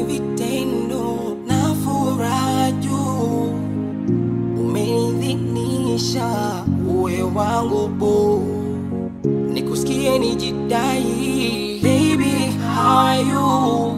ni vitendo na furaha juu, umenidhinisha uwe wangu boo, nikusikie nijidai, baby how are you?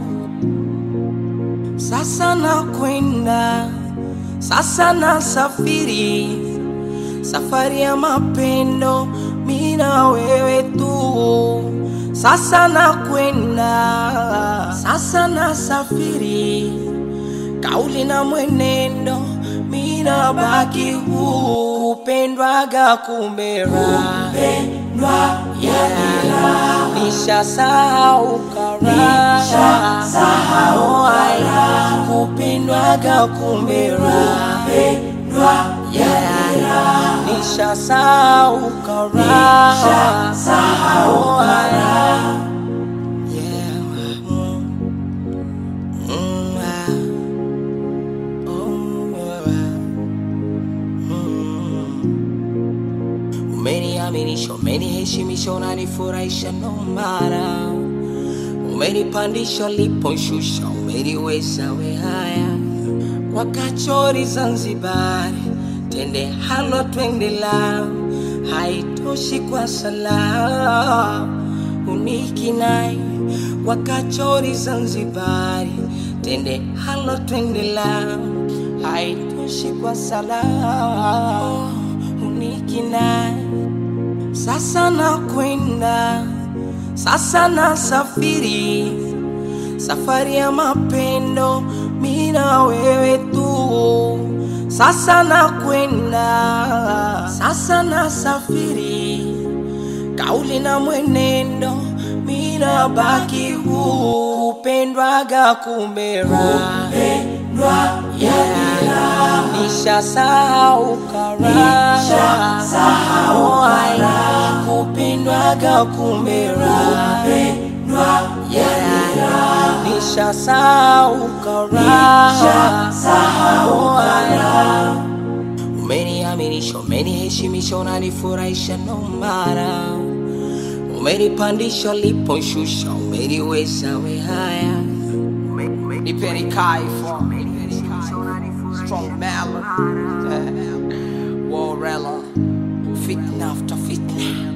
Sasa nakwenda, sasa nasafiri, safari ya mapendo, mi na wewe tu. Sasa nakwenda, sasa nasafiri, kauli na mwenendo, mi nabaki huu, kupendwaga kumera, kupendwa yeah. Nishasahau kara, nishasahau haya, kupendwaga kumera, kupendwa yeah. Nishasahau kara, nishasahau haya yeah. mm, mm, ah. Oh, ah. Mm. Umeniaminisha, umeniheshimisha, unanifurahisha no mara, umenipandisha uliponishusha, umeniweza we haya wakachori Zanzibari, tende halo twende la haitoshi kwa sala unikinai wakachori Zanzibari, tende halo twende la haitoshi kwa sala unikinai sasa nakwenda, sasa nasafiri, safari ya mapendo, mi na wewe tu. Sasa nakwenda, sasa nasafiri, kauli na mwenendo, mi nabaki huu, kupendwaga kumera, kupendwa yeah. Nishasahau kara, nishasahau haya, kupendwaga kumera, kupendwa yeah. Nishasahau kara, nishasahau haya Umeniaminisha, umeniheshimisha, unanifurahisha no mara, umenipandisha uliponishusha, umeniweza we haya, nipeni kaifo strong melon Warella fitna after fitna